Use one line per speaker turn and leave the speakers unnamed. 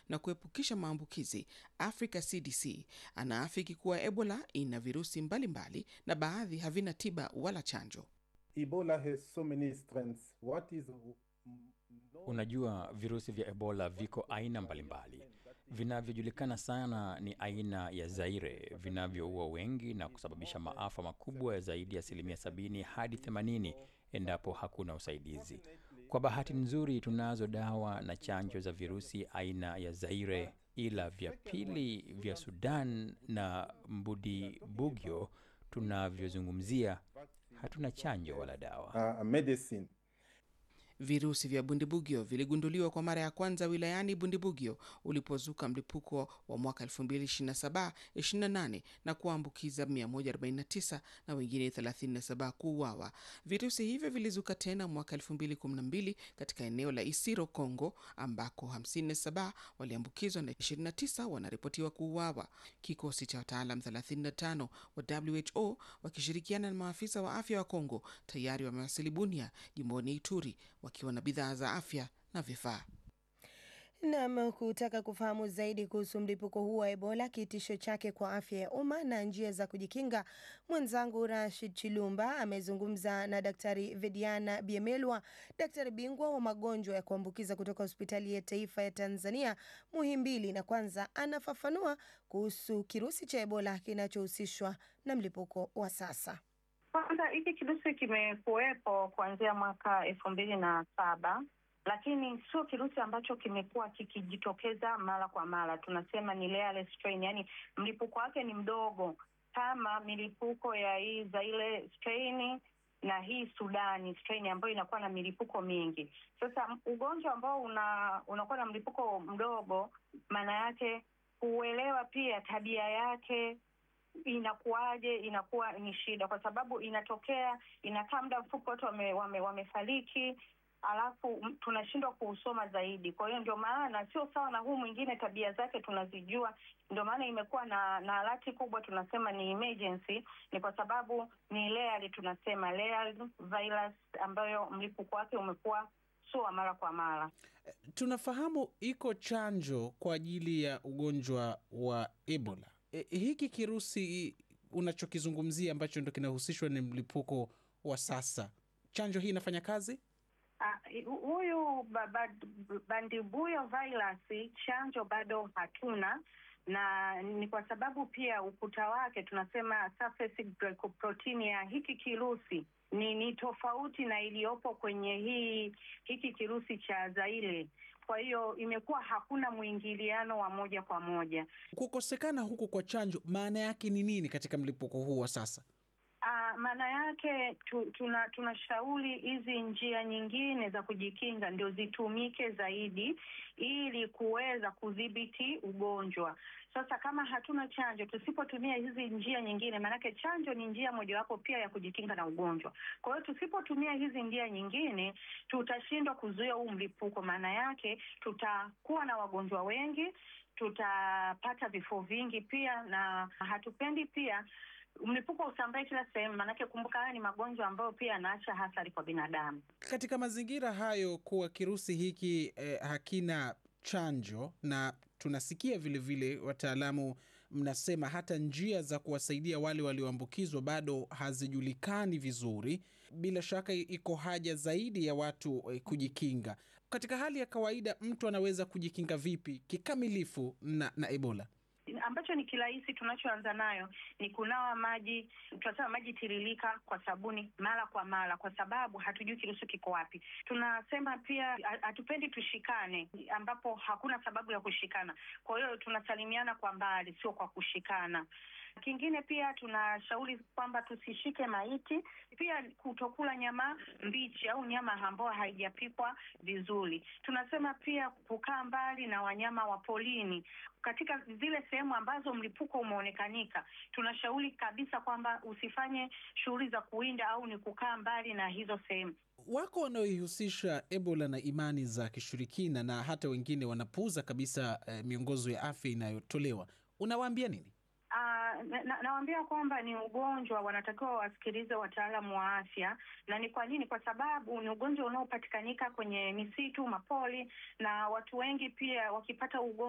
na kuepukisha maambukizi Africa CDC anaafiki kuwa Ebola ina virusi mbalimbali mbali, na baadhi havina tiba wala chanjo.
Ebola has so many strengths. What is
Unajua, virusi vya Ebola viko aina mbalimbali. Vinavyojulikana sana ni aina ya Zaire vinavyoua wengi na kusababisha maafa makubwa ya zaidi ya asilimia sabini hadi 80 endapo hakuna usaidizi. Kwa bahati nzuri, tunazo dawa na chanjo za virusi aina ya Zaire, ila vya pili vya Sudan na Mbudi Bugyo tunavyozungumzia hatuna chanjo wala dawa.
uh, medicine?
Virusi vya Bundibugyo viligunduliwa kwa mara ya kwanza wilayani Bundibugyo ulipozuka mlipuko wa mwaka 2027-28 na kuambukiza 149 na wengine 37 kuuawa. Virusi hivyo vilizuka tena mwaka 2012 katika eneo la Isiro, Kongo, ambako 57 waliambukizwa na 29 wanaripotiwa kuuawa. Kikosi cha wataalam 35 wa WHO wakishirikiana na maafisa wa afya wa Kongo tayari wamewasili Bunia, jimboni Ituri wakiwa na bidhaa za afya na vifaa.
Nam, kutaka kufahamu zaidi kuhusu mlipuko huu wa Ebola, kitisho chake kwa afya ya umma na njia za kujikinga, mwenzangu Rashid Chilumba amezungumza na Daktari Vediana Biemelwa, daktari bingwa wa magonjwa ya kuambukiza kutoka hospitali ya taifa ya Tanzania Muhimbili, na kwanza anafafanua kuhusu kirusi cha Ebola kinachohusishwa na mlipuko wa sasa.
Kwanza hiki kirusi kimekuwepo kuanzia mwaka elfu mbili na saba lakini sio kirusi ambacho kimekuwa kikijitokeza mara kwa mara. Tunasema ni rare strain, yani mlipuko wake ni mdogo kama milipuko ya hii Zaire strain na hii Sudani strain ambayo inakuwa na milipuko mingi. Sasa ugonjwa ambao una unakuwa na mlipuko mdogo, maana yake kuelewa pia tabia yake inakuwaje, inakuwa ni shida, kwa sababu inatokea inakaa muda mfupi, watu wame, wame, wamefariki alafu tunashindwa kuusoma zaidi. Kwa hiyo ndio maana sio sawa na huu mwingine, tabia zake tunazijua, ndio maana imekuwa na na alati kubwa, tunasema ni emergency. Ni kwa sababu ni layered, tunasema layered virus ambayo mlipuko wake umekuwa sio wa mara kwa mara.
Tunafahamu iko chanjo kwa ajili ya ugonjwa wa Ebola. E, hiki kirusi unachokizungumzia ambacho ndo kinahusishwa ni mlipuko wa sasa, chanjo hii inafanya kazi?
Uh, huyu bandibuyo virus chanjo bado hatuna, na ni kwa sababu pia ukuta wake tunasema surface glycoprotein ya hiki kirusi ni ni tofauti na iliyopo kwenye hii hiki kirusi cha Zaire. Kwa hiyo imekuwa hakuna mwingiliano wa moja kwa moja.
Kukosekana huku kwa chanjo maana yake ni nini katika mlipuko huu wa sasa?
Uh, maana yake tu, tuna tunashauri hizi njia nyingine za kujikinga ndio zitumike zaidi ili kuweza kudhibiti ugonjwa. Sasa kama hatuna chanjo, tusipotumia hizi njia nyingine, maanake chanjo ni njia mojawapo pia ya kujikinga na ugonjwa. Kwa hiyo tusipotumia hizi njia nyingine, tutashindwa kuzuia huu mlipuko. Maana yake tutakuwa na wagonjwa wengi, tutapata vifo vingi pia, na hatupendi pia mlipuko usambae kila sehemu, maanake kumbuka, haya ni magonjwa ambayo pia yanaacha athari kwa binadamu.
Katika mazingira hayo, kuwa kirusi hiki eh, hakina chanjo na tunasikia vilevile wataalamu mnasema hata njia za kuwasaidia wale walioambukizwa bado hazijulikani vizuri. Bila shaka iko haja zaidi ya watu eh, kujikinga. Katika hali ya kawaida, mtu anaweza kujikinga vipi kikamilifu na, na Ebola?
ambacho ni kirahisi tunachoanza nayo ni kunawa maji, tunasema maji tiririka kwa sabuni mara kwa mara, kwa sababu hatujui kirusi kiko wapi. Tunasema pia hatupendi tushikane, ambapo hakuna sababu ya kushikana. Kwa hiyo tunasalimiana kwa mbali, sio kwa kushikana. Kingine pia tunashauri kwamba tusishike maiti, pia kutokula nyama mbichi au nyama ambayo haijapikwa vizuri. Tunasema pia kukaa mbali na wanyama wa polini. Katika zile sehemu ambazo mlipuko umeonekanika, tunashauri kabisa kwamba usifanye shughuli za kuwinda au ni kukaa mbali na hizo sehemu.
Wako wanaoihusisha Ebola na imani za kishirikina na hata wengine wanapuuza kabisa eh, miongozo ya afya inayotolewa. Unawaambia nini?
Uh, nawaambia na kwamba ni ugonjwa, wanatakiwa wasikilize wataalamu wa afya. Na ni kwa nini? Kwa sababu ni ugonjwa unaopatikanika kwenye misitu, mapori, na watu wengi pia wakipata ugonjwa